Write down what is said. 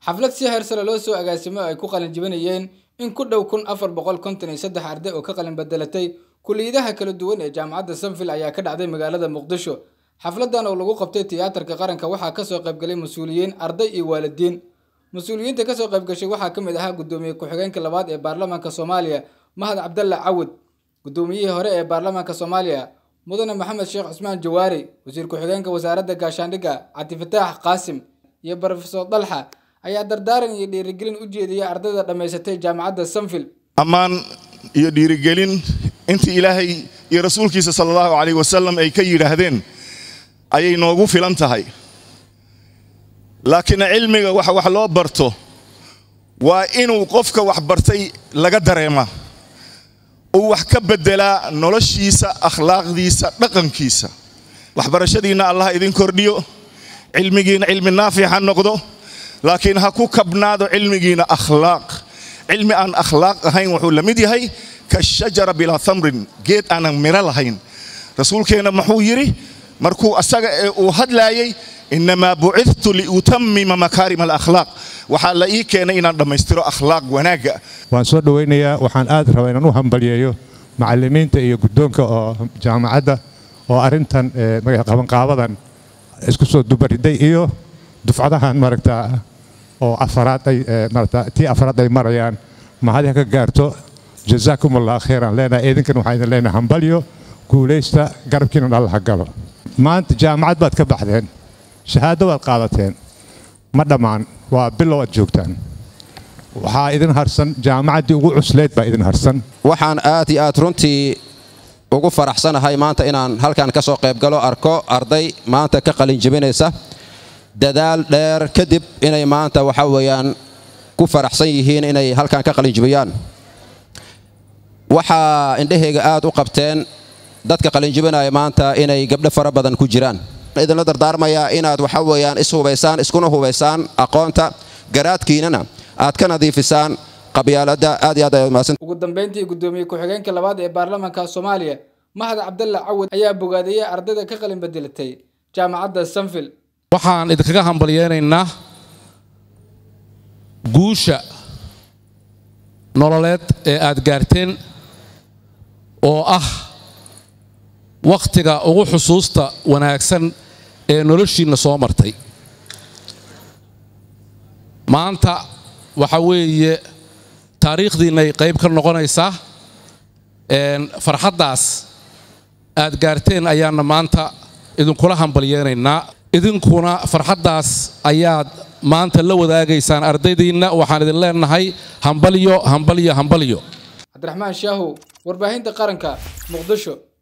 xaflad si heersare loo soo agaasimo ay ku qalin jibinayeen in ku dhow kun afar boqol konton iyo saddex arday oo ka qalin bedelatay kuliyadaha kala duwan ee jaamacadda sanville ayaa ka dhacday magaalada muqdisho xafladan oo lagu qabtay tiyaatarka qaranka waxaa kasoo qaybgalay mas-uuliyiin arday iyo waalidiin mas-uuliyiinta kasoo qaybgashay waxaa ka mid ahaa guddoomiye ku-xigeenka labaad ee baarlamaanka soomaaliya mahad cabdalla cawud guddoomiyihii hore ee baarlamaanka soomaaliya mudane maxamed sheekh cusmaan jawaari wasiir ku-xigeenka wasaaradda gaashaandhigga cabdifataax qaasim iyo brofesor dalxa ayaa dardaaran iyo dhiirigelin u jeediyay ardayda dhammaysatay jaamacadda sanville ammaan iyo dhiirigelin intii ilaahay iyo rasuulkiisa sala allahu calayh wasalam ay ka yidhaahdeen ayay noogu filan tahay laakiin cilmiga waxa wax loo barto waa inuu qofka wax bartay laga dareema uu wax ka beddelaa noloshiisa akhlaaqdiisa dhaqankiisa waxbarashadiinna allah idin kordhiyo cilmigiina cilmi naafic ha noqdo laakiin ha ku kabnaado cilmigiina akhlaaq cilmi aan akhlaaq ahayn wuxuu la mid yahay kashajara bilaa tamrin geed aanan miro lahayn rasuulkeenna muxuu yidhi markuu asaga ee uu hadlaayay innamaa bucidtu liutammima makaarim alakhlaaq waxaa la ii keenay inaan dhammaystiro akhlaaq wanaagga waan soo dhowaynayaa waxaan aad rabaa inaan u hambalyeeyo macallimiinta iyo guddoonka oo jaamacadda oo arrintan qabanqaabadan isku soo dubariday iyo dufcadahan maaragtaa oo afaraad ay maaragtaa tii afaraad ay marayaan mahadi ha ka gaarto jazaakum allah khayran leenahay idinkan waxaan idin leenahay hambalyo guulaysta garabkiina alla ha galo maanta jaamacad baad ka baxdeen shahaado baad qaadateen ma dhammaan waa bilow aad joogtaan waxaa idin harsan jaamacaddii ugu cuslayd baa idin harsan waxaan aad iyo aad runtii ugu faraxsanahay maanta inaan halkan ka soo qaybgalo arko arday maanta ka qalin jebinaysa dadaal dheer kadib inay maanta waxa weeyaan ku faraxsan yihiin inay halkan ka qalin jebiyaan waxaa indhahayga aad u qabteen dadka qalinjibinaya maanta inay gabdho fara badan ku jiraan idinla dardaarmayaa inaad waxa weeyaan ishubaysaan iskuna hubaysaan aqoonta garaadkiinana aad ka nadiifisaan qabyaalada aad iyo aad ayaad mahadsan ugu dambeyntii guddoomiye ku-xigeenka labaad ee baarlamaanka soomaaliya mahad cabdalla cawad ayaa bogaadiyey ardayda ka qalin bedelatay jaamacadda sanville waxaan idinkaga hambalyeynaynaa guusha nololeed ee aad gaarteen oo ah wakhtiga ugu xusuusta wanaagsan ee noloshiinna soo martay maanta waxa weeye taariikhdiinnay qayb ka noqonaysaa farxaddaas aad gaarteen ayaanna maanta idinkula hambalyeenaynaa idinkuna farxaddaas ayaad maanta la wadaagaysaan ardaydiinna waxaan idin leenahay hambalyo hambalyo hambalyo cabdiraxmaan shaahu warbaahinta qaranka muqdisho